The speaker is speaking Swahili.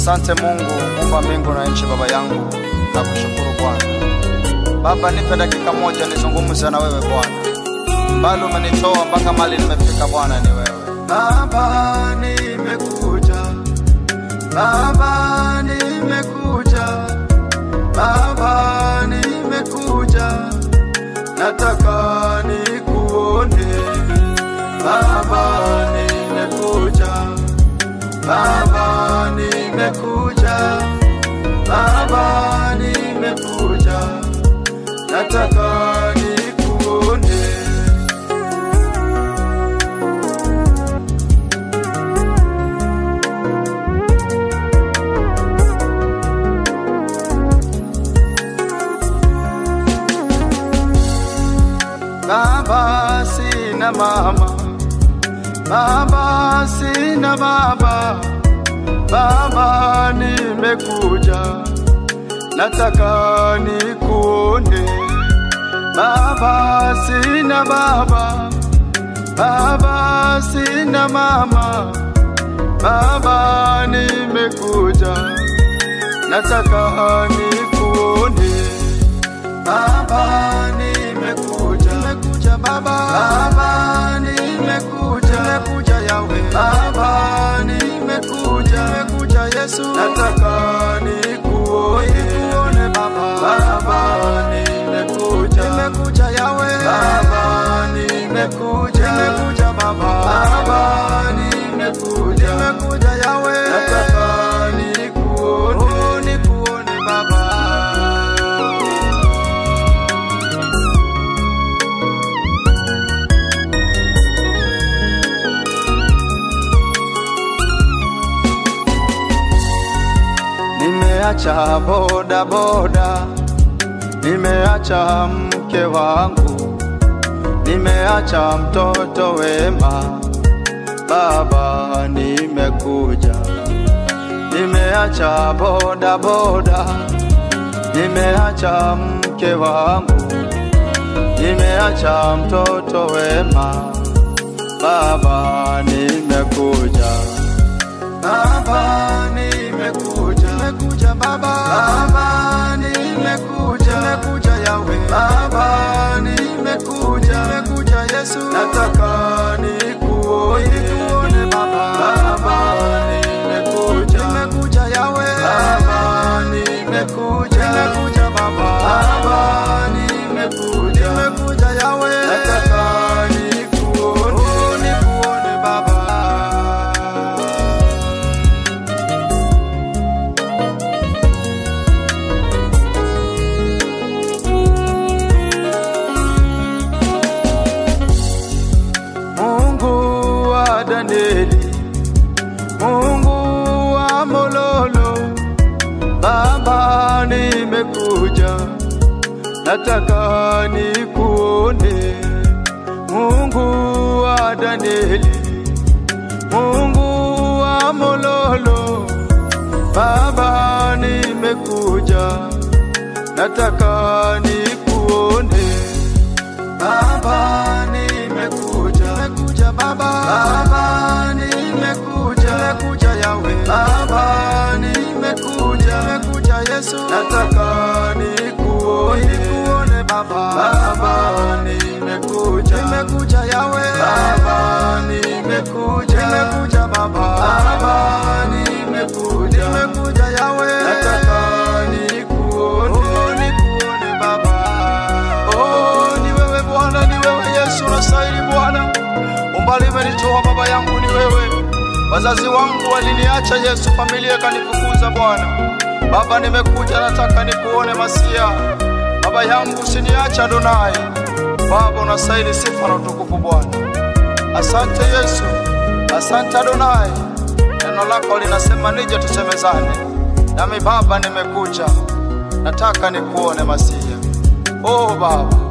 Asante Mungu muumba mbingu na nchi, baba yangu, na kushukuru Bwana. Baba, nipe dakika moja nizungumze na wewe Bwana, mbali umenitoa mpaka mali nimefika Bwana, ni wewe Baba, nimekuja Baba, nimekuja Baba, nimekuja, nataka nikuone. Baba, nimekuja Baba, nimekuja Baba, nimekuja, nataka nikuone. Baba, sina mama, Baba, sina baba, Baba, nimekuja, nataka nikuone. Baba, sina baba, Baba, sina mama, Baba, nimekuja, nataka nikuone. Baba, nimekuja, nimekuja baba, baba, nimekuja, nimekuja yawe, baba, nimekuja, nimekuja Yesu, nataka nikuone, nikuone baba, baba, nimekuja, nimekuja yawe, baba, nimekuja, nimekuja baba, baba, nimekuja, nimekuja yawe, nataka nikuone, oh, nikuone baba. Nimeacha boda boda, nimeacha mke wangu, nimeacha mtoto wema, baba nimekuja. Nimeacha boda boda, nimeacha mke wangu, nimeacha mtoto wema, baba nimekuja. Baba nimekuja, nimekuja baba, baba nimekuja, nimekuja yawe, baba nimekuja, nimekuja Yesu, nataka nikuone, nikuone baba, baba nimekuja, nimekuja yawe, baba nimekuja, nimekuja baba, baba nimekuja, nimekuja yawe, nataka nikuone, oh, nikuone baba. Mungu wa Danieli, Mungu wa Mololo, Baba nimekuja, nataka nikuone. Mungu wa Danieli, Mungu wa Mololo, Baba nimekuja, nataka nikuone. Baba nimekuja, nimekuja baba, baba nimekuja, nimekuja yawe, baba nimekuja, nimekuja Yesu, nataka nikuone, nikuone baba, baba nimekuja, nimekuja yawe, baba nimekuja, nimekuja baba, baba nimekuja, nimekuja yawe, nataka nikuone, oh, nikuone baba, oh, ni wewe Bwana, ni wewe Yesu, unastahili Bwana. Umbali umenitoa baba yangu, ni wewe. Wazazi wangu waliniacha Yesu, familia ikanifukuza Bwana. Baba, nimekuja nataka nikuone Masia. Baba yangu usiniache Adonai. Baba, unastahili sifa na utukufu Bwana. Asante Yesu, asante Adonai. Neno lako linasema nije tusemezane, nami Baba nimekuja, nataka nikuone Masia. Oh Baba,